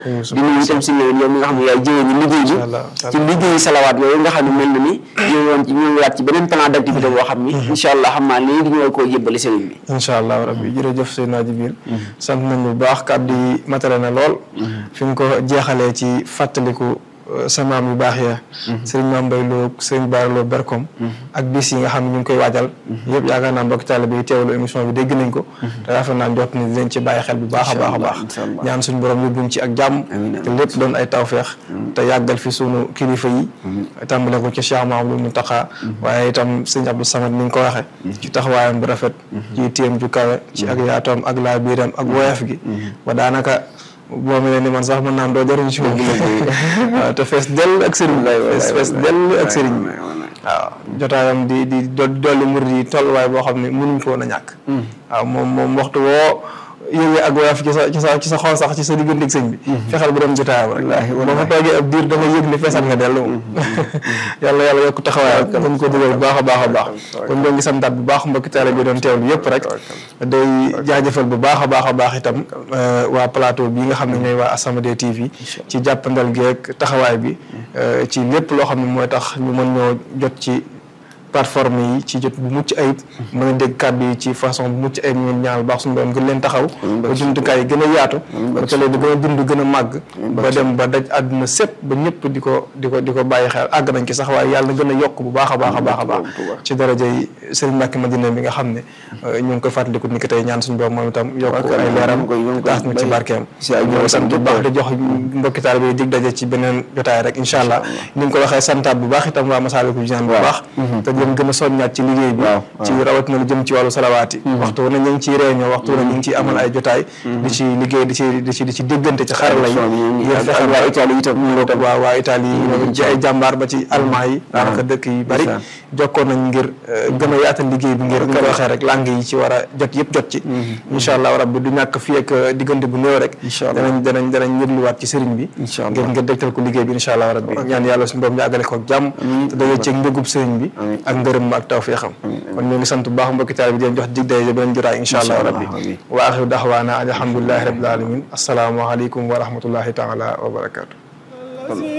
di nuyu itam si yow mi nga xam ne yaay jëwee ni liggéey bi ci liggéeyu salawaat yooyu nga xam ne mel na ni ñu woon ci ñu waat ci beneen plan d' activité boo xam ni incha allah xam naa léegi ñu war koo yëbbali sëriñ bi incha allah rabbi jërëjëf Seydina Jibril sant nañu bu baax kàddu yi matale na lool fi nga ko jeexalee ci fàttaliku sa maam yu baax ya sëriñ Maam Mbay Lo sëriñ Baara Lo Berkom ak bis yi nga xam ne ñu ngi koy waajal yëpp yaakaar naa mbokki taalibe yi teewlu émission bi dégg nañ ko te rafet naa njort ni dinañ ci bàyyi xel bu baax a baax a baax ñaan suñu borom yóbbuñ ci ak jàmm te lépp doon ay tawfeex te yàggal fi sunu kilifa yi tàmbale ko ci Cheikh Mahamadou Mountakha waaye itam sëriñ Abdou Samad ni nga ko waxe ci taxawaayam bu rafet ci téem ju kawe ci ak yaatoom ak laa biiram ak woyof gi ba daanaka boo mel ni man sax mën naan doo jariñ ci moom waaw te fees dell ak sëriñ fees fees dell ak sëriñ bi waaw jotaayam di di dolli murid yi tolluwaay boo xam ne mënuñ ko woon a ñàkk waaw moom moom waxtu woo yëgee ak woyof ci sa ci sa ci sa xol sax ci sa diggante ak sëñ bi fexeel bu dem jotaayam rek boo fa toogee ab diir da nga yëg ni feesal nga dellu moom yàlla yàlla yokk taxawaay dañ ko dugal bu baax a baax a baax kon ñoo ngi santaat bu baax mbokki taale bi doon teewlu yëpp rek day jaajëfal bu baax a baax a baax itam waa plateau bi nga xam ne ñooy waa As-Samadiyya TV ci jàppandal geeg taxawaay bi ci lépp loo xam ne mooy tax ñu mën ñoo jot ci plateforme yi ci jot bu mucc ayib mën a dégg kàddu yi ci façon bu mucc ayib ñu ñaanal baax suñu doon gën leen taxaw ba jumtukaay yi gën a yaatu ba télé di gën a dund gën a màgg ba dem ba daj àdduna sépp ba ñëpp di ko di ko di ko bàyyi xel àgg nañ ci sax waaye yàlla na gën a yokk bu baax a baax a baax a baax ci daraja yi Serigne Mbacke Madina bi nga xam ne ñu ngi koy fàttaliku ni ki tey ñaan suñu borom moom itam yokk ay leeram taas na ci barkeem ñoo sant bu baax di jox mbokki taalibe yi dig daje ci beneen jotaay rek incha allah ni nga ko waxee santaat bu baax itam waa Masaalikul Jinaan bu baax leen gën a soññaat ci liggéey bi ci rawatina lu jëm ci wàllu salawaat yi waxtu na ñu ngi ciy réunion waxtu na ñu ngi ciy amal ay jotaay di ci liggéey di ci di ci di ci déggante ci xarala yi ngir fexe waa Italie itam waa waa Italie yi ci ay jàmbaar ba ci allemand yi daanaka dëkk yi bari jokkoon nañ ngir gën a yaatal liggéey bi ngir ko waxee rek langue yi ci war a jot yëpp jot ci incha allah rabbi du ñàkk fii ak diggante bu néew rek danañ danañ danañ yëgluwaat ci sëriñ bi ngir ngir dégtal ko liggéey bi incha allah rabbi ñaan yàlla suñu borom ñu àggale ko jàmm te daje ci mbégub sëriñ bi ak ngërëm ma ak tawfiixam kon ñu ngi sant bu baax mbokki taal bi di leen jox dig daje beneen jotaay incha allah rabbi wa axiru daxwaana alhamdulilahi rabbil alamin assalaamu aleykum wa rahmatullahi taala wa barakatu